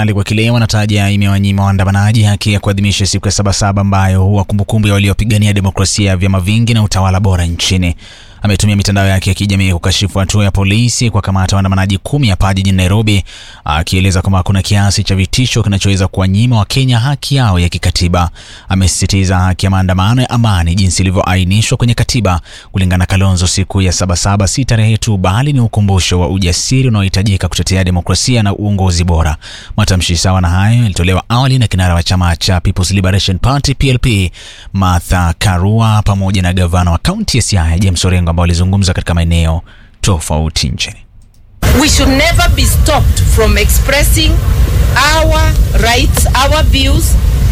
serikali kwa kile wanataja imewanyima waandamanaji haki ya kuadhimisha siku ya Sabasaba ambayo huwa kumbukumbu ya waliopigania demokrasia ya vyama vingi na utawala bora nchini. Ametumia mitandao yake ya kijamii kukashifu hatua ya polisi kwa kamata waandamanaji kumi hapa jijini Nairobi, akieleza kwamba kuna kiasi cha vitisho kinachoweza kuwanyima Wakenya haki yao ya kikatiba. Amesisitiza haki ya maandamano ya amani jinsi ilivyoainishwa kwenye katiba. Kulingana na Kalonzo, siku ya Sabasaba si tarehe tu, bali ni ukumbusho wa ujasiri unaohitajika kutetea demokrasia na uongozi bora. Matamshi sawa na hayo yalitolewa awali na kinara wa chama cha People's Liberation Party PLP Martha Karua pamoja na gavana wa kaunti ya Siaya James Orengo ambao walizungumza katika maeneo tofauti nchini. We should never be stopped from expressing our rights, our views,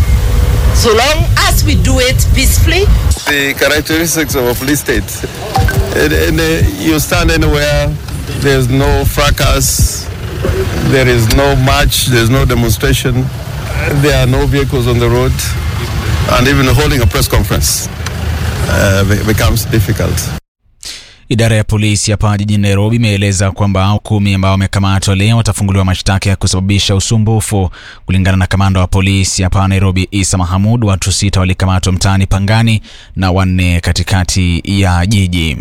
so long as we do it peacefully. the characteristics of a police state. And, and, uh, you stand anywhere, there's no fracas, there is no march, there's no demonstration, there are no vehicles on the road, and even holding a press conference uh, be- becomes difficult. Idara ya polisi hapa jijini Nairobi imeeleza kwamba kumi ambao wamekamatwa leo watafunguliwa mashtaka ya kusababisha usumbufu. Kulingana na kamanda wa polisi hapa Nairobi, Isa Mahamud, watu sita walikamatwa mtaani Pangani na wanne katikati ya jiji.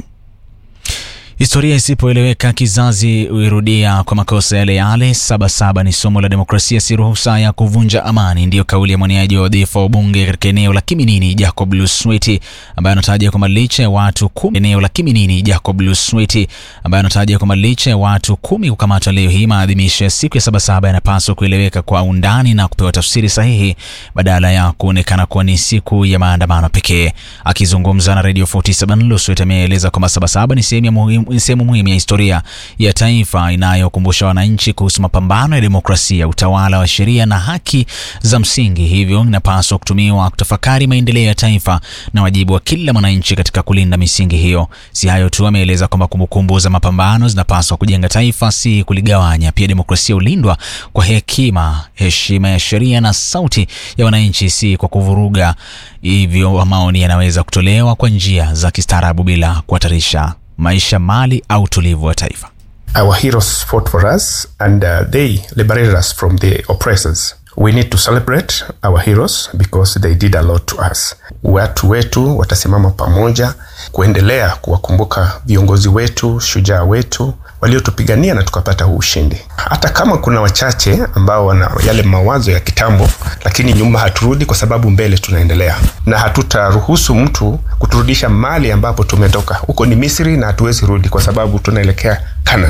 Historia isipoeleweka kizazi huirudia kwa makosa yale yale. Sabasaba ni somo la demokrasia, si ruhusa ya kuvunja amani, ndiyo kauli ya mwaniaji wa wadhifa wa ubunge katika eneo la Kiminini, Jacob Lusweti, ambaye anataja kwamba licha ya watu kumi eneo la Kiminini, Jacob Lusweti, ambaye anataja kwamba licha ya watu kumi kukamatwa leo hii, maadhimisho ya siku ya Sabasaba yanapaswa kueleweka kwa undani na kupewa tafsiri sahihi badala ya kuonekana kuwa ni siku ya maandamano pekee. Akizungumza na Radio 47 Lusweti ameeleza kwamba Sabasaba ni sehemu ya muhimu ni sehemu muhimu ya historia ya taifa inayokumbusha wananchi kuhusu mapambano ya demokrasia, utawala wa sheria na haki za msingi. Hivyo inapaswa kutumiwa kutafakari maendeleo ya taifa na wajibu wa kila mwananchi katika kulinda misingi hiyo. Si hayo tu, ameeleza kwamba kumbukumbu za mapambano zinapaswa kujenga taifa, si kuligawanya. Pia demokrasia hulindwa kwa hekima, heshima ya sheria na sauti ya wananchi, si kwa kuvuruga. Hivyo maoni yanaweza kutolewa kwa njia za kistaarabu bila kuhatarisha maisha, mali au utulivu wa taifa. Our heroes fought for us and uh, they liberated us from the oppressors. We need to celebrate our heroes because they did a lot to us. Watu wetu watasimama pamoja kuendelea kuwakumbuka viongozi wetu, shujaa wetu waliotupigania na tukapata huu ushindi. Hata kama kuna wachache ambao wana yale mawazo ya kitambo, lakini nyuma haturudi, kwa sababu mbele tunaendelea, na hatutaruhusu mtu kuturudisha mali ambapo tumetoka. Huko ni Misri na hatuwezi rudi, kwa sababu tunaelekea Canaan.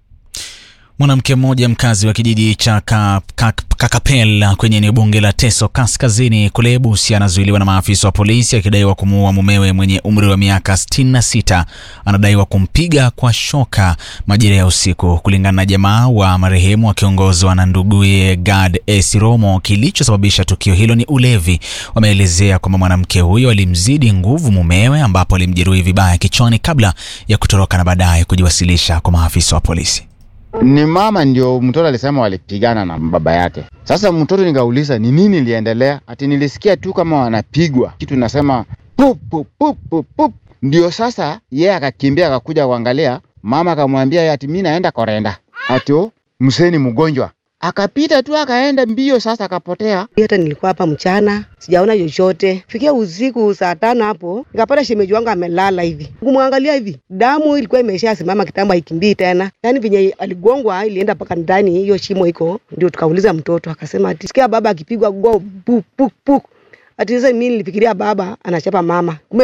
Mwanamke mmoja mkazi wa kijiji cha ka, ka, Kakapel kwenye eneo bunge la Teso Kaskazini kule Busia anazuiliwa na maafisa wa polisi akidaiwa kumuua mumewe mwenye umri wa miaka 66. Anadaiwa kumpiga kwa shoka majira ya usiku. Kulingana na jamaa wa marehemu wakiongozwa na nduguye Gad Esiromo, kilichosababisha tukio hilo ni ulevi. Wameelezea kwamba mwanamke huyo alimzidi nguvu mumewe, ambapo alimjeruhi vibaya kichwani kabla ya kutoroka na baadaye kujiwasilisha kwa maafisa wa polisi. ni mama ndio mtoto alisema walipigana na baba yake. Sasa mtoto nikauliza ni nini iliendelea, ati nilisikia tu kama wanapigwa kitu nasema pup pup pup pup pup. Ndio sasa yeye akakimbia akakuja kuangalia, mama akamwambia ati mimi naenda korenda, ati oh, mzee ni mgonjwa. Akapita tu akaenda mbio, sasa akapotea. hata nilikuwa hapa mchana sijaona chochote. Fikia usiku saa tano hapo nikapata shemeji wangu amelala hivi, kumwangalia hivi, damu ilikuwa imeshasimama kitambo, haikimbii tena. Yani venye aligongwa ilienda mpaka ndani, hiyo shimo iko. Ndio tukauliza mtoto, akasema ati sikia baba akipigwa go puk puk puk. Ati sasa mimi nilifikiria baba anachapa mama, kumbe